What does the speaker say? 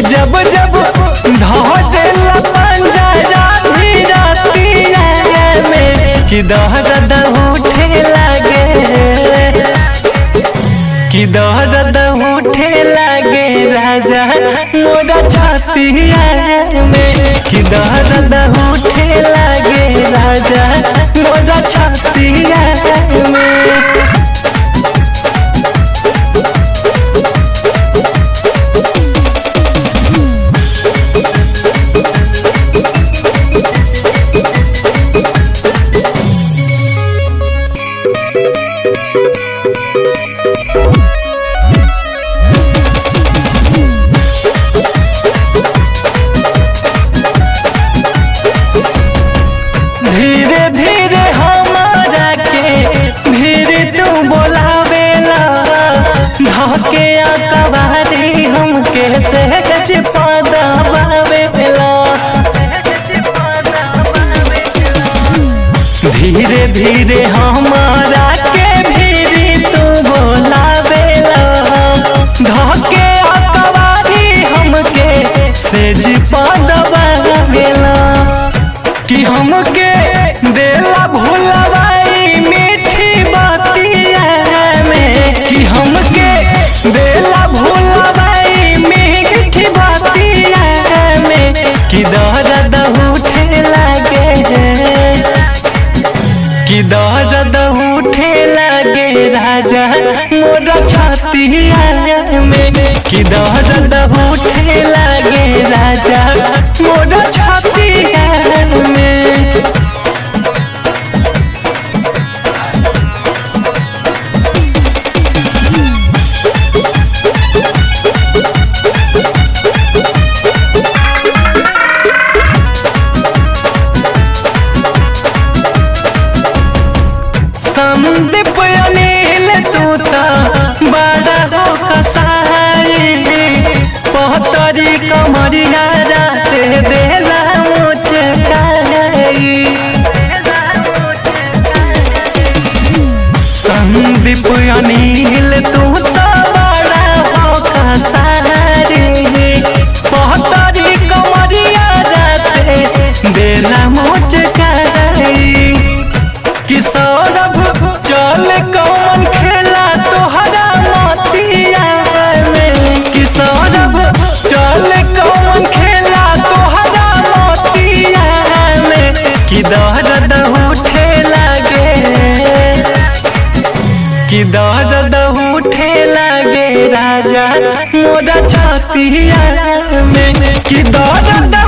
कि जब जब धोटेला पंजरा भी रातिया में कि दर्द उठे लागे कि दर्द उठे लागे राजा मोरा छातिया में कि दर्द उठे लागे राजा मोरा छातिया में धीरे धीरे हमारा के धीरे तू बोलावेला धके अकबारी हमके से गच पदबावेला धीरे धीरे हमारा के भीरी तू बोलावेला धके अकबारी हमके से जी पदबावेला कि हमके देला भुलवाई मीठी बातिया में कि हमके देला भुलवाई मीठी बातिया में कि दर्द उठे लागे कि दर्द उठे लागे राजा मोरा छातिया में कि दर्द उठे लागे राजा मोरा छातिया में संदीप अनिल तू तो बड़ा हो कसाई पहतरी कमरिया रात देला मुझे संदीप अनिल तू तो बड़ा हो कसाई पहतरी कमरिया रात देला मुझे कि सौरभ चल कौन खेला तोहरा मोतिया में कि सौरभ चल कौन खेला तोहरा मोतिया में कि दर्द उठे लागे कि दर्द उठे लागे राजा मोरा छातिया में कि दर्द